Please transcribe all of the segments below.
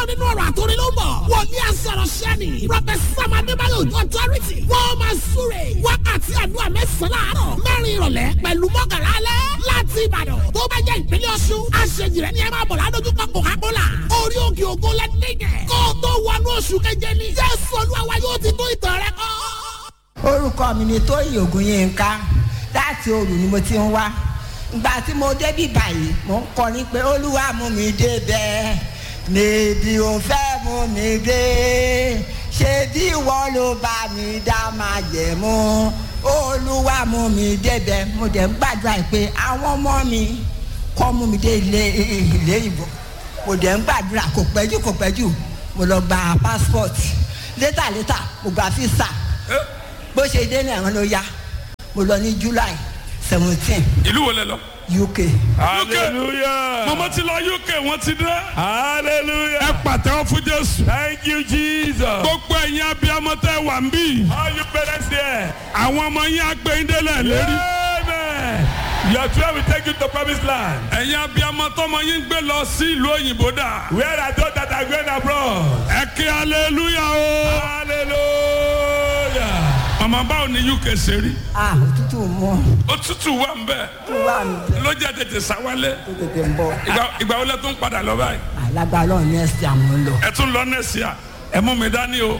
nínú ọ̀rọ̀ àtòrí ló ń bọ̀. wòlíì àsọ̀rọ̀ sẹ́ni. prọfẹsà madébáyọ̀ ojú authority. wọ́n máa súre. wákàtí àdúrà mẹ́sàn-án láàárọ̀. mẹ́rin ìrọ̀lẹ́ pẹ̀lú mọ́kànlá alẹ́. láti ìbàdàn tó bá jẹ́ ìpínlẹ̀ ọ̀ṣun. aṣèjì rẹ̀ ni ẹ máa bọ̀ ládójúkọ coca-cola. orí òkè ògo lẹ́dẹ̀gẹ̀. kó o tó wọnú oṣù keje ni. jésù olúwa wa yóò ti tó ìtàn rẹ kọ́. orúkọ mi ni tóyìn ògùnyínká láti òru ni mo ti ń wá ìgbà tí mo débí báyìí mo ń kọrin pé olúwa mú mi débẹ̀ níbi ò fẹ́ mú mi dé ṣé bí ìwọ ló bá mi dá máa jẹ̀ mú olúwa mú mi débẹ̀ mo dẹ̀ ń gbàdúrà pé àwọn ọmọ mi kọ́ mú mi dé ilé ilé ìbò mo dẹ̀ ń gbàdúrà kò pẹ́jù kò pẹ́jù mo lọ gba passport létà létà mo gba visa bó ṣe dé ní àwọn ló yá mo lọ ní july seventeen ìlú wo lẹ lọ. uk hallelujah mama ti lọ uk wọn ti dé. hallelujah ẹ pàtẹ́wọ́ fún jésù. thank you jesus gbogbo ẹ̀yin abiyamọ tẹ wà ń bí. all you parents there àwọn ọmọ yín agbẹ́yìndélẹ̀ lérí. amen your twelve will take you to promised land ẹ̀yin abiyamọ tọmọ yín gbé lọ sí ìlú òyìnbó dà. where are those that are going abroad ẹ kí hallelujah o. hallelujah mama báwo ni uk ṣe rí. ah òtútù mú òtútù wà ń bẹ̀. tó wà mí bẹ́ẹ̀ ló jẹ́ tètè sáwálẹ̀. tó tètè ń bọ̀ ìgbà ìgbà wo lẹ tún padà lọ báyìí. alágbá náà ní ẹsẹ̀ àwọn ń lọ. ẹ tún lọ nẹ́ẹ̀sì à ẹ mú mi dání o.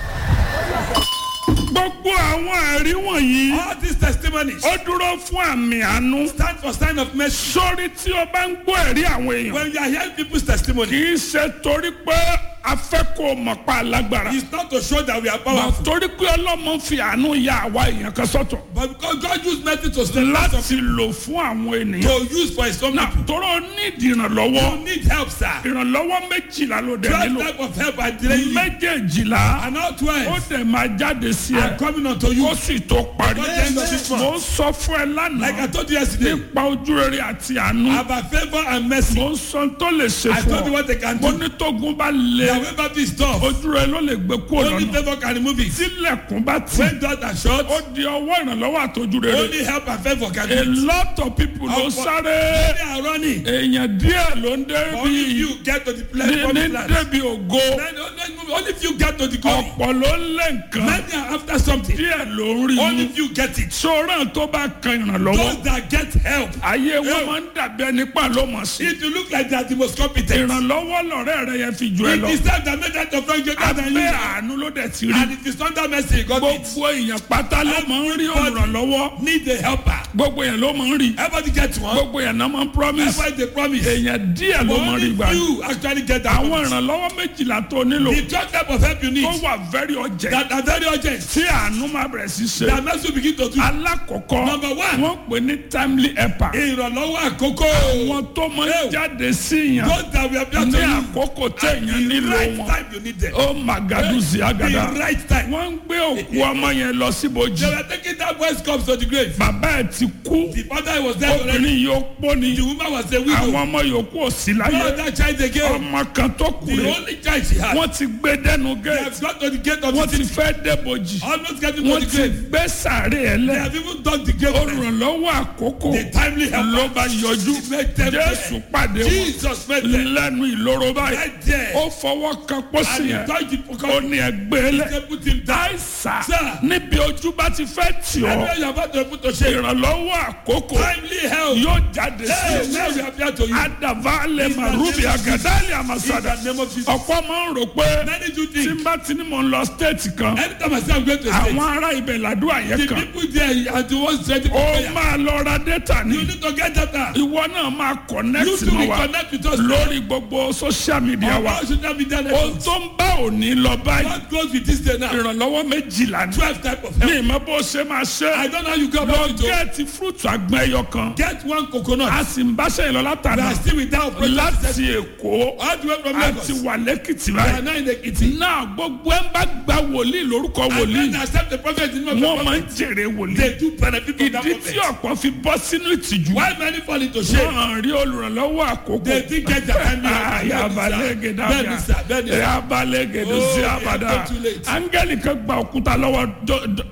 gbogbo àwọn ẹ̀rí wọ̀nyí. all these testimonies ó dúró fún àmì àánú. stand for sign of mercy sórí tí o bá ń gbọ́ ẹ̀rí àwọn èèyàn. when you are hearing people's testimony kì í ṣe torí pé a fẹ́ kó o mọ̀ pa alágbára. it's not to show that we are mà powerful torí pé ọlọ́mọ fi àánú ya àwa èèyàn kan sọ́tọ̀. but because God use mercy to stand out of láti lò fún àwọn ènìyàn. to use for his own náà people tóró nídìí ìrànlọ́wọ́. you need help sir ìrànlọ́wọ́ méjìlá ló dẹ̀ twelve nílò. type of help are delaying you méjèèjìlá and all ó twelve dẹ̀ máa jáde sí are ẹ. coming unto you ó sì tó parí. Before the end of this month. mo ń sọ fún ẹ like I lánàá told you yesterday nípa ojúrere àti àánú. about favour and mercy mo ń sọ tó lè ṣe I told you fún ọ. what they can mo do ní tógun bá their lé way back is tough ojúrere ló lè gbé kúrò only lọ́nà. favour can remove it tílẹ̀kùn bá tì. when doors are shut ó di ọwọ́ ìrànlọ́wọ́ àtọ́júrere. only help and favour can a do it lot of people ló Ọ̀pọ̀- sáré. they are running èèyàn díẹ̀ ló ń only débi few get to the place ní ní promised land débi ògo. Then only- only few get to the goal ọ̀pọ̀ ló ń lé nǹkan. many are after something díẹ̀ ló ń rí only mú. few get it sọ̀rọ̀ tó bá kan ìrànlọ́wọ́. those that get help ayé wọn Help. máa ń dàbí ẹni pa ló mọ̀ sí. if you look like they are the most competent ìrànlọ́wọ́ lọ̀rẹ́ rẹ yẹn fi jù ẹ it lọ. is time that make that your friend get out and abẹ́ you àánú ló dẹ̀ ti rí. and it is under mercy you got it gbogbo èèyàn pátá ló máa ń rí olùrànlọ́wọ́. need a helper gbogbo èèyàn ló máa ń rí. everybody get one gbogbo èèyàn náà máa ń promise. everybody dey promise èèyàn díẹ̀ ló but máa ń rí only gbà. few actually get that àwọn promise ìrànlọ́wọ́ méjìlá tó nílò. the twelve type of help you need tó wà very urgent. that are very urgent tí àánú máa bẹ̀rẹ̀ sí ṣe. that mercy will begin to do alákọ̀ọ́kọ́ Number one. wọ́n pè ní timely helper. ìrànlọ́wọ́ àkókò àwọn tó máa ń jáde sí yàn those that we have been ní to you àkókò téèyàn the nílò right wọn. time you need them ó màgàdùsí àgàdà. the right time wọ́n ń gbé òkú ọmọ yẹn lọ síbojì. they were taking that boy's cups to the grave bàbá ẹ̀ ti kú. the father was there already obìnrin yóò pọ́ ni. the woman was a àwọn widow ọmọ yòókù ò sí no láyé. other child again ọmọ kan tó kù the rẹ̀. only child she had wọ́n ti gbé dẹ́nu they gẹ̀ẹ́tì. have got to the gate of wọ́n the ti city fẹ́ débojì. almost getting to wọ́n the ti grave gbé sàárè ẹ̀ they lẹ̀. have even dug the grave already olùrànlọ́wọ́ àkókò the timely ló helper bá yọjú Make them jésù pàdé wọn Jesus met them lẹ́nu ìloro báyìí right there ó fọwọ́ kan pósí and he yẹn touched the ó cup ní ẹgbẹ́ lẹ̀ they put him down àìsà Sir. níbi ojú bá ti fẹ́ tì and ọ́ when you are about to put to shame ìrànlọ́wọ́ àkókò timely help yóò jáde hey sí now we appear to you adavale In the marubi name of agadali in amasada the name of Jesus ọ̀pọ̀ máa ń rò pé many do tí n think bá ti ní mò ń lọ stéètì kan anytime I say I'm going to state àwọn ará ibẹ̀ làdúrà yẹn the kan people there are the ones ready for ó prayer máa lọ ra dẹ́tà ní you need to get data ìwọ náà máa you connect too mọ́ will wa connect with us lórí gbogbo social media on wa our social media ohun networks tó ń bá òní lọ báyìí what goes with this day now ìrànlọ́wọ́ méjìlá ní twelve type of ní help ìmọ̀ bó ṣe máa ṣe I don't know how you go lọ about it o gẹ́ẹ̀tì fúrúùtù àgbọn ẹyọ kan get one coconut a sì ń báṣẹ́ ìlọ we látàná are still without project láti èkó all the way from Lagos àti wà lẹ́kìtì we are báyìí now in Ekiti náà gbogbo ẹ̀ ń bá gba wòlíì lórúkọ and wòlíì when they accept the prophet in the name of wọ́n máa ń the prophet jèrè wòlíì they do benefit from that ìdí tí prophet ọ̀pọ̀ fi bọ́ sínú ìtìjú why many fall into shame wọ́n rí olùrànlọ́wọ́ àkókò they think get their time ayabalẹ́gẹ̀ bẹ́ẹ̀ni sà bẹ́ẹ̀ni sà ayabalẹ́gẹ̀ ló Oh, sí yeah, abada not too late. áńgẹ́lì kan gba òkúta lọ́wọ́ Jo- Jo-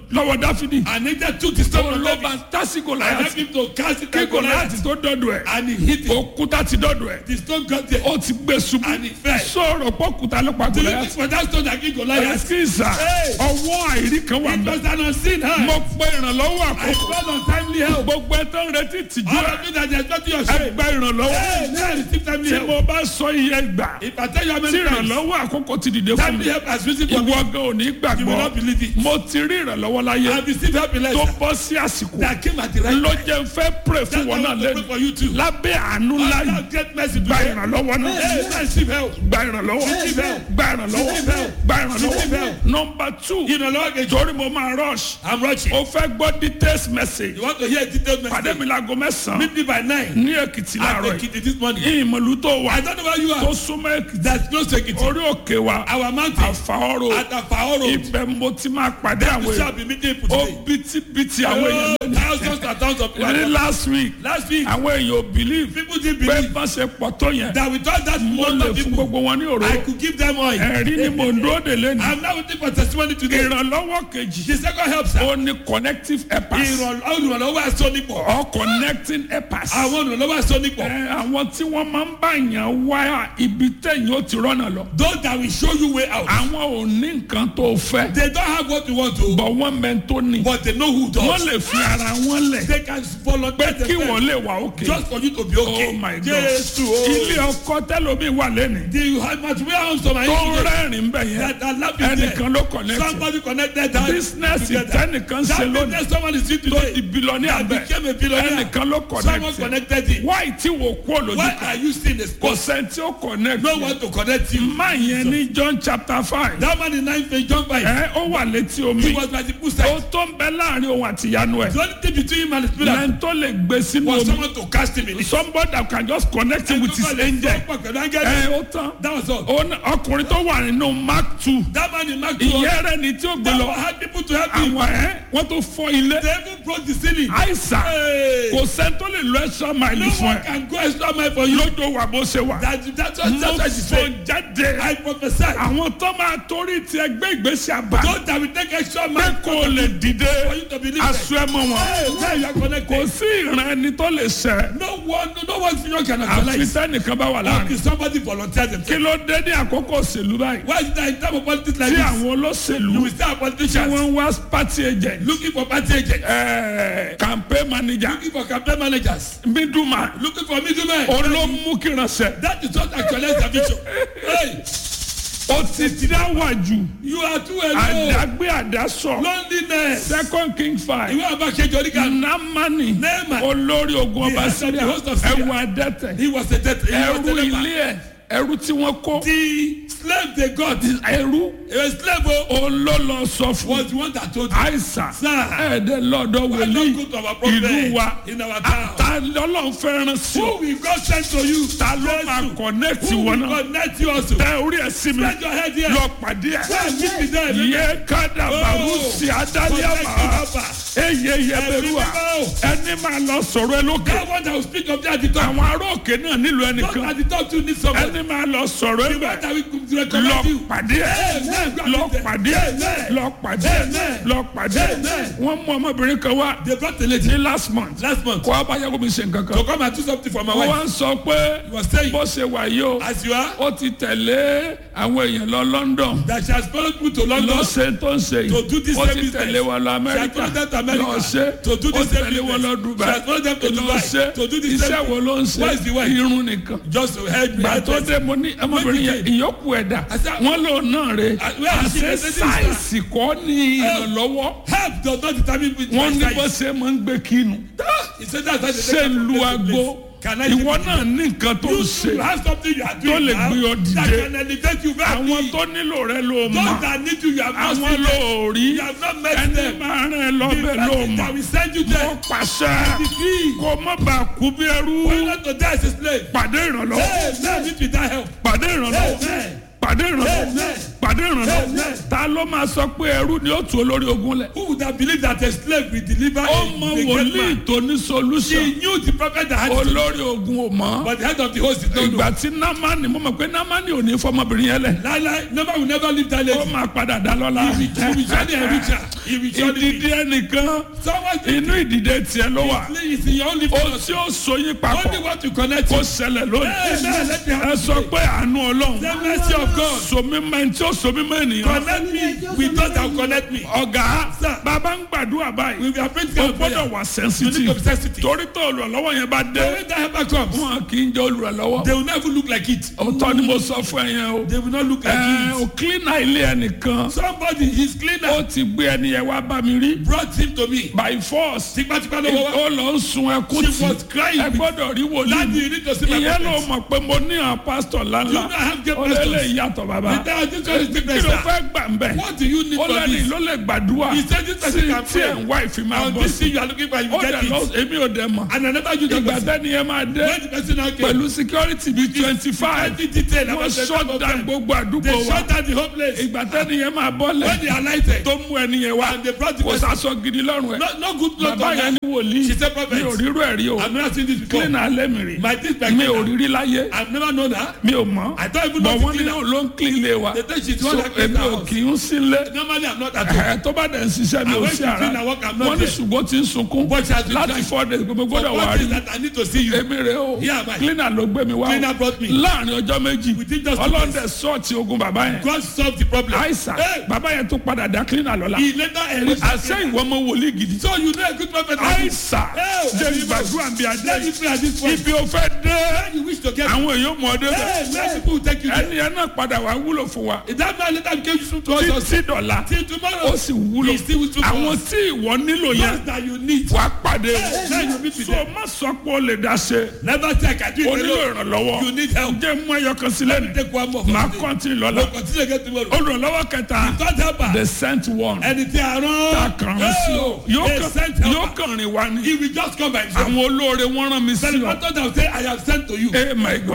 lọ́wọ́ dáfídì And Angel took the stone òun from ló David bá tásí and gòláyàtì helped him to cast it kí at gòláyàtì Goliath. tó dọ́dọ̀ ẹ̀ And he hit it. òkúta ti dọ́dọ̀ ẹ̀ The stone got there. ó ti gbé ṣubú And he fell. sọ̀rọ̀ pọ́kúta ló pa Do you think gòláyàtì for that stone that killed Goliath? ẹ̀sìnsà Hey. ọwọ́ àìrí kan wà It mẹ́ was an unseen hand. mo pe ìrànlọ́wọ́ I àkókò called on timely help. gbogbo ẹ tó ń retí tìjú All ẹ of you that are expecting your shame. ẹgbẹ́ ìrànlọ́wọ́ Hey, now receive timely tí help. mo bá sọ iye gbà If I tell you how tí many times ìrànlọ́wọ́ àkókò ti dìde fún mi timely help has risen for me, ìwọ gan ò ní you will gbàgbọ́ not believe it. mo ti rí ìrànlọ́wọ́ I láyé have received help in tó life bọ́ sí àsìkò that came at the right ló time. jẹ́ n fẹ́ pray fún That's wọn why náà I want to pray lẹ́nu for you too. lábẹ́ àánú ńlá Allah yìí get mercy gba today. ìrànlọ́wọ́ náà Hey, receive help. gba ìrànlọ́wọ́ Receive help. gba ìrànlọ́wọ́ Receive help. gba Receive ìrànlọ́wọ́ help. nọmba two Ìrànlọ́wọ́ kejì. torí mo máa rush I'm rushing. o fẹ́ gbọ́ details message You want to hear a detailed pàdé message? mi láago mẹ́sàn-án Meet me by nine. ní èkìtì I'm láàárọ̀ yìí taking it this morning. ìmọ̀lú tó wà I don't know where you tó are. súnmọ́ èkìtì That's close to Ekiti. orí òkè wa Our mountain. àfàọ́rọ̀ At Afao Road. ibẹ̀ mo ti máa pàdé àwọn We shall èèyàn be meeting people ó today. bítíbitì àwọn èèyàn Oh, thousands and thousands of ní people. last week Last week, àwọn èèyàn ò believe people didn't pé believe bá ṣe pọ̀ tó yẹn that without that mo number lè of fún people, gbogbo wọn ní I òróró could give them oil. ẹ̀rí ni mo ń dúró de lẹ́nu I'm now waiting for testimony today. ìrànlọ́wọ́ kejì The second help, sir. ó ní connective helpers Ìrànlọ́wọ́ olùrànlọ́wọ́ aṣọ nípò. or connecting helpers Àwọn olùrànlọ́wọ́ aṣọ nípò. Ẹ, àwọn tí wọ́n máa ń bá yàn wá ibi tẹ̀yìn ó ti rọ́nà lọ Those that will show you way out. àwọn ò ní nǹkan tó fẹ́ They don't have what you want to, bọ̀ wọ́n mẹ́ tó ní but they know who wọ́n does. lè fi ara wọn lẹ̀ They can volunteer pé kí wọ́n themselves lè wà òkè just for you to be okay. oh my god Jésù ilé o. ọkọ tẹlomi wà lẹ́nu The material homes of my tó children rẹ́rìn bẹ̀ yẹn that are laughing there. ẹnìkan ló connect Somebody connected that business together. tẹnìkan ṣe That lónìí business someone is doing tó di today. billionaire That bẹ̀ became a billionaire. ẹnìkan ló Someone connect connected it. why tí wò kú olójú Why kan are you still in the kò spot? sẹ́ni tí ó connect No one to connect you. má yẹn ní John chapter five That man in nine page John five. ẹ ó wà létí He omi was by the ó poolside. tó ń bẹ láàrin òun àti ìyanu ẹ̀ The only thing between him and the spirit lẹ́yìn tó lè gbé sínú was omi someone to cast him in it. somebody that can just connect him with his angel ẹ ó tán That was all. Ó ní- ọkùnrin tó wà nínú mark two That man in Mark 2 ìyẹn rẹ ni tí ó gbé that lọ one had people to help him. àwọn ẹ wọ́n tó fọ́ ilé They even broke the ceiling. àìsàn Hey. kò sẹ́ni tó lè lọ ẹ̀ṣọ́ No máìlì fún one ẹ can go extra mile for you. lójó wà bó ṣe wà That, that's what, mo that's what she fò said. jáde I prophesy. àwọn tó máa torí ti ẹgbẹ́ ìgbésí àbá Those that will take extra pé mile kò lè dìde for you to believe aṣọ ẹ mọ wọn Hey, now you are kò connected. sí ìran ẹni tó lè ṣẹ No one, no one future can àfi actualize. sẹ́nìkan bá wà Or láàrin if somebody volunteer kí themselves. ló dé ní àkókò òṣèlú báyìí Why is that in time of politics like tí this? àwọn olóṣèlú You will still have tí politicians wọ́n ń wá party agent looking for party agents, eh, campaign manager looking for campaign managers, middleman looking for middlemen. olómú kìrànṣẹ That is what actualize the vision. Hey, ó ti dáwà jù you are too alone. àdágbé àdásọ Loneliness. second king five Ìwé àbákejì oníkà. namani Naaman. olórí ogun The ọba head of the síríà host of Syria. ẹwà adẹ́tẹ̀ He was a death. He was ẹrú a leper. ilé ẹ ẹrú tí wọ́n kó The slave they got. ẹrú A slave oh, olólọ sọ fún was the one that told you. àìsàn Sir. ẹ̀ẹ́dẹ̀ lọ́dọ̀ Why wòlíì not go to our prophet ìlú wa in our town? ta lọ́lọ́run fẹ́ràn sí Who ọ will God send to you? ta ló máa Jesus. connect Who wọn will náà connect you also? tẹ orí ẹ sí mi Spread your head here. lọ pàdé ẹ Well, meet me there. yé kádà bàrú Oh. sí adáliàmà eye yẹbẹrúà ẹni máa lọ sọ̀rọ̀ ẹ lókè That one that will speak of that at the top. àwọn ará òkè náà nílò Not ẹnìkan at the top too need someone. ẹni máa lọ sọ̀rọ̀ ẹ The bẹ̀ one that will lọ recommend you. pàdé ẹ Amen. lọ pàdé ẹ Amen. lọ pàdé ẹ Amen. lọ pàdé ẹ Amen. wọ́n mú ọmọbìnrin kan wá They brought a lady ní last month last month kó abáyáwó mi ṣe nǹkan to kan come and do something for my ó wife. wá ń sọ pé He was saying, bó ṣe wà yìí o as you are, ó ti tẹ̀lé àwọn èèyàn lọ London that she has followed me to London. lọ ṣe tó ń ṣe To do yìí this ó same ti business. tẹ̀lé wọn lọ She has Amẹ́ríkà followed them to America. lọ ṣe To do ó this same tẹ̀lé wọn lọ business. Dubai She has followed them to lọ Dubai. ṣe To do the iṣẹ́ same wo ló ń ṣe Where is the wife? irun nìkan Just to help me. gbà tó dé mo ní ọmọbìnrin yẹn ìyókù ẹ̀dá I said, wọn lò náà rè Uh, where is she? àṣẹ I said, sáìsì kọ́ ní ìrànlọ́wọ́ Help does not determine which wọn ní my bó size. ṣe máa ń gbé kínu He said that's why they ṣe take her from lu place to place. aago Can I ìwọ take náà ní nǹkan tó ń You ṣe should have something you are tó doing lè now gbé ọ that dìde can elevate you very àwọn big. tó nílò rẹ ló Those mọ̀ that need you, you have not àwọn seen ló them. rí You have not met ẹni them. máa rìn ẹ The lọ́bẹ̀ ló person that mọ̀ will send you mo there. pàṣẹ Decree. kó má bàa kú bí ẹrú Why not to die as a slave? pàdé ìrànlọ́wọ́ Hey, now meet with that help. pàdé ìrànlọ́wọ́ Amen. pàdé ìrànlọ́wọ́ Amen. pàdé ìrànlọ́wọ́ Amen. ta ló máa sọ pé ẹrú ni ó tu olórí ogun lẹ̀. Who would have believed that a slave will deliver ó a, mọ a great wòlíì man? tó ní He solution knew the prophet that had it, olórí ogun ò mọ̀. but the head of the host did not know. ìgbà tí námánì mo mọ̀ pé námánì ò ní fọmọbìnrin yẹn lẹ̀. Lala never will never leave that ó lady. máa padà dá lọ́la. He will he will surely enrich her. He will surely ìdìdí ẹnìkan Someone inú ìdìdé tiẹ̀ ló wà. is in your only ó fellowship. tí ó so yín Only papọ̀ what you connect kó to. ṣẹlẹ̀ lónìí. Amen. Let me ẹ have sọ pé àánú ọlọ́run. the mercy of God. somi mẹ́rin tí ó somi mẹ́rin nìyẹn. Connect me with those that will connect me. ọ̀gá Sir. bàbá ń gbàdúrà báyìí. We are praying o for gbọ́dọ̀ prayer. wà You need sensitive. to be sensitive. torí tó olùrànlọ́wọ́ yẹn bá But dé. when that helper comes, wọn kì í jẹ́ olùrànlọ́wọ́. they will never look like it. òótọ́ ni mo sọ fún ẹ yẹn o. They will not look like ẹ it. o cleaner ilé ẹnìkan. Somebody, his ó cleaner, ti gbé ẹni yẹn wá bá mi rí. brought him to me. by force. Tipatipa ló wọ́wọ́. ó lọ ń sun ẹkún She was crying. ẹ gbọ́dọ̀ rí Daddy, wòlíì. you need to see my ìyẹn ló prophet. mọ̀ pé mo ní àwọn pásítọ̀ You ńláńlá. don't have great ó lé lè pastors. yàtọ̀ bàbá. The this one is kí different, ló sir. fẹ́ gbà ń bẹ̀. What do you need ó for lẹ́ni this? ló lè gbàdúrà. He said this person tí can tí ẹ̀ ń wá pray. ìfì máa On bọ̀ this sí. thing you are looking for, you ó get dẹ̀ lọ it. èmi ò dẹ̀ mọ̀. And another you get ìgbà it. tẹ́ni yẹn máa dé When the person now came, pẹ̀lú security bíi twenty five Twenty detail wọ́n about the shut type of down them. gbogbo àdúgbò They wa shut down the whole place. ìgbà tẹ́ni yẹn máa When bọ́lẹ̀ they alighted, tó mú ẹni yẹn wá and they brought the kò person. sásọ gidi lọ́rùn ẹ̀ No, no good clothes bàbá on yẹn her. ní wòlíì She said, mi ò prophet, rírú ẹ̀ rí o I've never seen this before. clean alẹ́ mi rí My this mi ò rírí láyé I've never known her. mi ò mọ̀ I don't even bọ̀ know wọ́n the ní cleaner. ló ń clean ilé wa They think she's the so one that cleans èmi the ò house. kì í sílé Normally, I'm not at home. ẹ̀ tó bá dẹ̀ ń ṣiṣẹ́ mi I ò went sí to ara clean and work, I'm not wọ́n ní there. ṣùgbọ́n tí ń sunkún But she has been láti crying. four days gbogbo gbọ́dọ̀ wà What rí is that I need to see you? èmi rè o Yeah, my- cleaner ló gbé mi wá Cleaner brought me. láàrin ọjọ́ méjì Within just two ọlọ́dẹ sọ́ọ̀tì ogun bàbá yẹn God solved the problem. àìsàn Hey, bàbá yẹn tó padà dá cleaner lọ́la he later enriched àṣẹ ìwọ ọmọ wòlíì gidi So you know a good prophet. like this. àìsàn Hey, jẹ́ hey, ìgbàdúrà bí adé Let me pray at this point. ibi ò fẹ́ dé When you wish to get àwọn èèyàn mọ̀ ọdẹ bẹ̀ Hey, many people will take you there. ẹni yẹn náà padà wá wúlò fún wa If that man later became useful to us also. títí dọ̀la Till tomorrow. ó sì wúlò He still useful to àwọn us. tí ìwọ nílò yẹn Those that you need. wàá pàdé Hey, you meet with so them. má sọ pé o lè dá ṣe Never take I do o it nílò alone. ìrànlọ́wọ́ You need help. jẹ́ mú ẹyọ kan sílẹ̀ ní Take one more. for máa today. kọ́ntì lọ́la We'll continue again tomorrow. olùrànlọ́wọ́ kẹta God help her. the sent one Ẹni tí a ta rán. kàn án sí o yóò a kàn- sent yóò helper. kàn rìn wá ní He will just come by himself. àwọn olóore wọ́n rán mi sí Then the ọ pastor that will say, I have sent to you. eh my god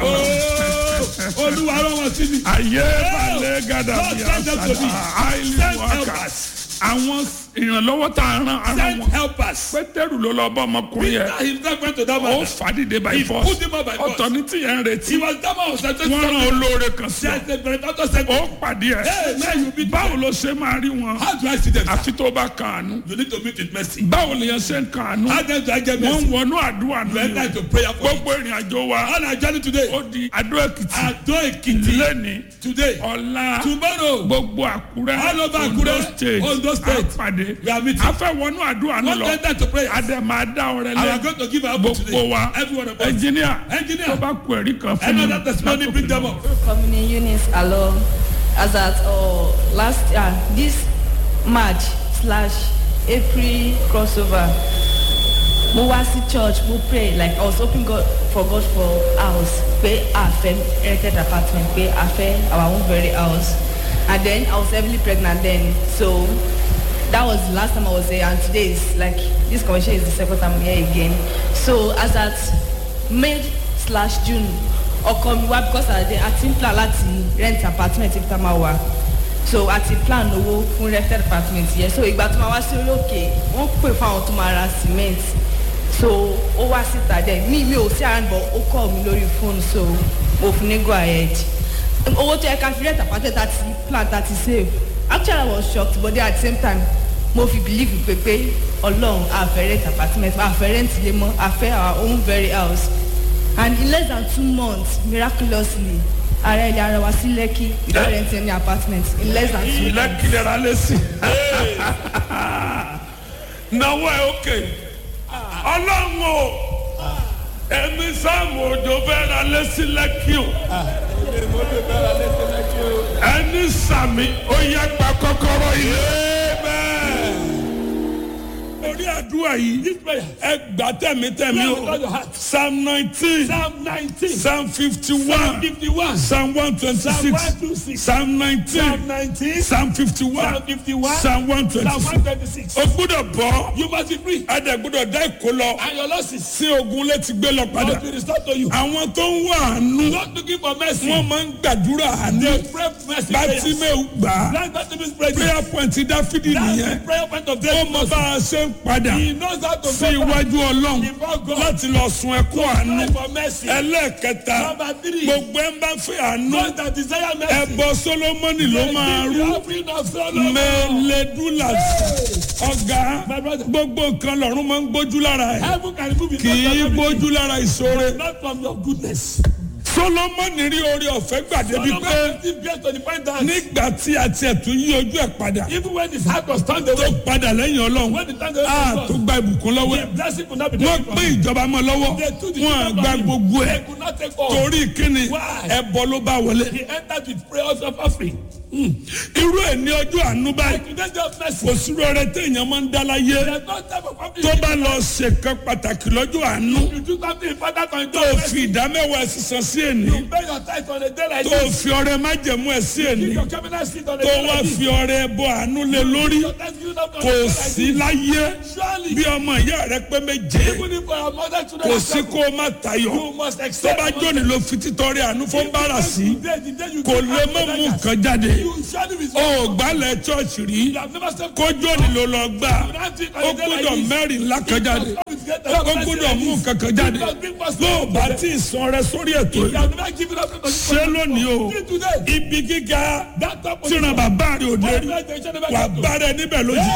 Oh, Olúwa rán wọn sí mi. ayé balẹ̀ gàdà Lord, bí send them to me. àṣà àìlè Send wákà helpers. àwọn ìrànlọ́wọ́ tá a rán ara Send wọn helpers. pétérù ló lọ bá ọmọkùnrin yẹn Peter himself went to that ó man. fàdídé by He force put him up by force. ọ̀tọ̀ ní tìyẹn ń retí He was that man was sent to wọ́n rán olóore kan sí ọ There's a benefactor sent ó pàdé ẹ Hey, man, you beat báwo ló ṣe máa rí wọn How do I see them? àfi tó bá kan àánú You need to meet with mercy. báwo lè yẹn ṣe ń kan àánú How then do I get wọ́n mercy? ń wọnú àdúrà You nínú enter into prayer for it. gbogbo ìrìn àjò wa On our journey today, ó di Adó Èkìtì Ado Ekiti, lẹ́ni today, ọ̀la tomorrow, gbogbo Àkúrẹ́ All over Ondo Àkúrẹ́, state Ondo state. àpàdé we are meeting. afẹ́wọnú àdúrà náà Not lọ enter to prayer. adẹ máa dá ọrẹ I am lẹ going to give our gbogbo today. wa Every one of us. ẹnjìníà Engineer. tó bá kú ẹ̀rí kan fún mi Another testimony, bring them up. Community units alone as at uh, last uh, this March slash April crossover. Mo wá sí church, mo pray like I was hoping God for God for house pé a fẹ́ rented apartment pé a fẹ́ our own very house and then I was heavily pregnant then so that was the last time I was there and today is like this conversation is the second time I'm here again so as at May slash June ọkọ mi wá because I dey àti n plan láti rent apartment ibi tá a máa wà so àti plan owó fún rented apartment yẹn so ìgbà tó máa wá sí orí òkè wọ́n pè fún àwọn tó máa ra cement so ó wá síta dẹ mi mi ò sí around but ó call mi lórí phone so mo fún ní go ahead owó tó yẹ ká fi rent apartment àti plan àti save actually I was shocked but then at the same time mo fi believe pé pé ọlọ́run àfẹ́ rent apartment àfẹ́ rent ilé mọ́ àfẹ́ our own very house and in less than two months miraculously ara ilé ara wa sí lẹ́kì without renting any apartment in less than two months. lẹ́kìlẹ̀ ra lẹ́sìn náwó ẹ̀ òkè ọlọ́run o ẹ̀mí sáàmù òjò fẹ́ ra lẹ́sìn lẹ́kì o ẹni sàmì ó yẹ gba kọ́kọ́rọ́ ilé bẹ́ẹ̀ orí àti. àdúrà yìí This prayer. ẹ gbà tẹ̀mítẹ̀mí Pray with all o your heart. psalm nineteen Psalm 19. psalm fifty Psalm one 51. psalm one twenty Psalm six 126. psalm nineteen Psalm 19. psalm fifty one Psalm 51. psalm one twenty Psalm six 126. o gbúdọ̀ bọ́ You must be free. ẹ̀dẹ̀ gbúdọ̀ dá ìkó lọ And your losses sí ogun létí gbé lọ padà must be restored to you. àwọn tó ń wá àánú Not looking for mercy. wọ́n máa ń gbàdúrà àánú They pray mercy prayers. bátímẹ́ù gbà á Grant Bartimaeus prayer. prayer point dáfídì That's nìyẹn the prayer point of ó David. mọ bá a ṣe ń padà He knows how to sí go back iwájú ọlọ́run before God. láti lọ sun ẹkún àánú Cry for mercy. ẹlẹ́ẹ̀kẹta Number three. gbogbo ẹ̀ ń bá fẹ́ àánú Those that desire mercy. ẹbọ solomoni ló máa Give rú the offering of Solomon. mẹlẹdúlà ọ̀gá My brother. gbogbo nǹkan lọ́run máa ń gbójú lára ẹ̀ Heaven can remove it. kì í gbójú lára ìṣòro Not from your goodness. solomoni rí orí ọ̀fẹ́ gbàdébi pé Solomon still gets to the point that nígbà tí a tiẹ̀ tún yí ojú ẹ̀ padà even when his heart was turned tó away, padà lẹ́yìn ọlọ́run when the turned away a from tó God, gba ìbùkún lọ́wọ́ the ẹ̀ blessing could not be wọ́n taken from pín him. ìjọba mọ́ lọ́wọ́ They took the wọ́n kingdom gba from him. gbogbo ẹ̀ They could not take all. torí kíni Why? ẹbọ ló bá wọlé He entered with prayers of offering. irú ẹ̀ ní ọjọ́ àánú báyìí Today's day of mercy. kò sí rọrẹ téèyàn máa ń dá láyé There's no time of offering. tó bá lọ ṣèkan pàtàkì lọ́jọ́ àánú You do something important on tó your fi ìdá mẹ́wàá sísan sí èní You pay your tithe on a day like tó this. fi ọrẹ májẹ̀mú ẹ̀ sí èní Give your cabinet seat on a tó day wá like this. fi ọrẹ ẹbọ àánú lé lórí Your thanksgiving up on a kò day like sí this. láyé Surely, bí ọmọ ìyá rẹ pé méje even if your mother children kò are sí kó o má tayọ you must tó accept. bá jóni ló fi títọrẹ àánú fún bára sí Today, the day you kò give lè out má to mú others, nǹkan jáde You surely be ó gbálẹ̀ chọ́ọ̀chì rí You have never stepped kó jóni ló lọ gbà ó gbọ́dọ̀ mẹ́rin ńlá kan jáde ó gbọ́dọ̀ mú nǹkan kan jáde bó o bá tí ì san rẹ sórí ètò You yìí have never given up to ṣé lónìí o Till today. ibi gíga That top of tíran bàbá rẹ ò dé rí Organization never wà got to. bá rẹ níbẹ̀ lójijì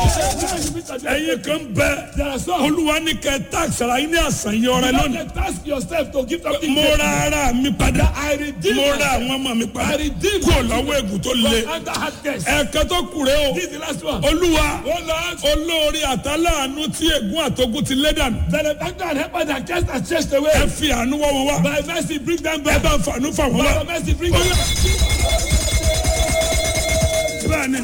Ẹyin ẹ̀yin kan bẹ olúwa ní kẹ táàkì ara yín ní àṣàyàn ọrẹ lónìí Don't task yourself to give something. mo ra ara mi padà I redeem mo ra myself. àwọn ọmọ mi padà I redeem kúrò lọ́wọ́ ègùn tó le from under hard case. ẹ̀ẹ̀kan tó kù rẹ o This is the last one. olúwa Oh Lord, olórí àtàláàánú tí ègún àtogún ti lé dànù benefactor and helper that cast and chased ẹ away. fi àánú wọ́ wọn wá By mercy, bring them ẹ back. bá fàánú fà wọn By wá mercy, bring them back. bẹ́ẹ̀ni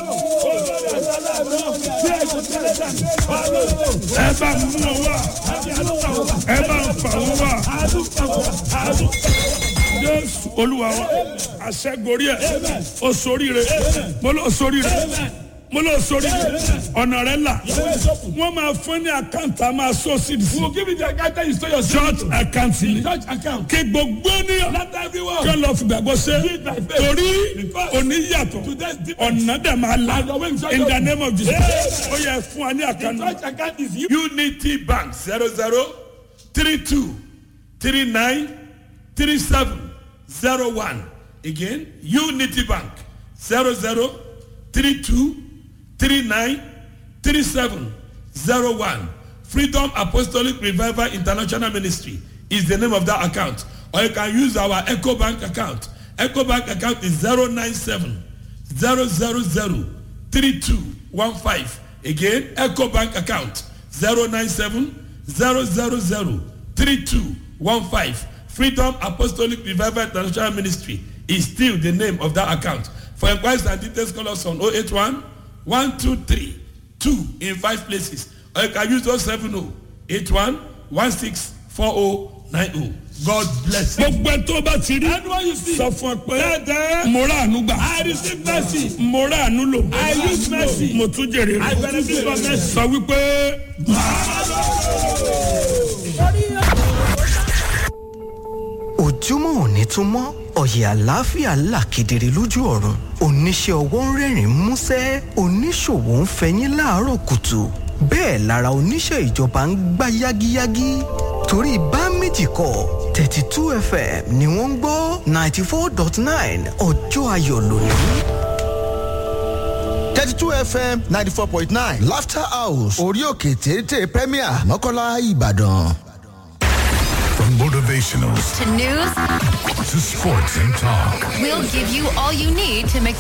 ẹ bá mú wọn wá ẹ bá fà wọn wá jésù olúwa wa àṣẹgorí ẹ o soríire mo lọ soríire mo lọ soríire ọ̀nà rẹ là wọ́n máa fún ní àkáǹtì a máa sọ sí i We'll give you the account that you store your church account ni church account. kí gbogbo ènìyàn Not everyone. kí lọ fìgbàgbọ́ ṣe torí òní yàtọ̀ Today's different. ọ̀nà dẹ̀ máa la And your way is in the name of Jesus ó yẹ fún wa ní àkànnà. Church account is you. unity bank zero zero three two three nine three seven zero one again unity bank zero zero three two three nine three seven zero one freedom apostolic revival international ministry is the name of that account or you can use our eco bank account eco bank account is zero nine seven zero zero zero three two one five again eco bank account zero nine seven zero zero zero three two one five freedom apostolic revival international ministry is still the name of that account for inquiries and details call us on oh eight one one two three two in five places or you can use those seven oh eight one one six four oh nine oh god bless you. gbogbo ẹ tó bá ti rí Anyone you see. sọ fún ẹ pé mo rà àánú gbà. I receive mercy. mo rà àánú lò. I use mercy. mo tún jèrè I rẹ̀. benefit from mercy. sọ wípé ojúmọ́ òní tún mọ́ ọ̀yẹ̀ àlàáfíà là kedere lójú ọ̀run oníṣẹ́ ọwọ́ ń rẹ́rìn músẹ́ oníṣòwò ń fẹyín láàárọ̀ kùtù bẹ́ẹ̀ lára oníṣẹ́ ìjọba ń gbá yágíyágí torí bá méjì kọ́ thirty two fm ni wọ́n ń gbọ́ ninety four dot nine ọjọ́ ayọ̀ lónìí. 32 fm 94.9 laughter house orí òkè téńté premier mọ́kànlá ìbàdàn. From motivational to news, to sports and talk. we'll give you all you need to make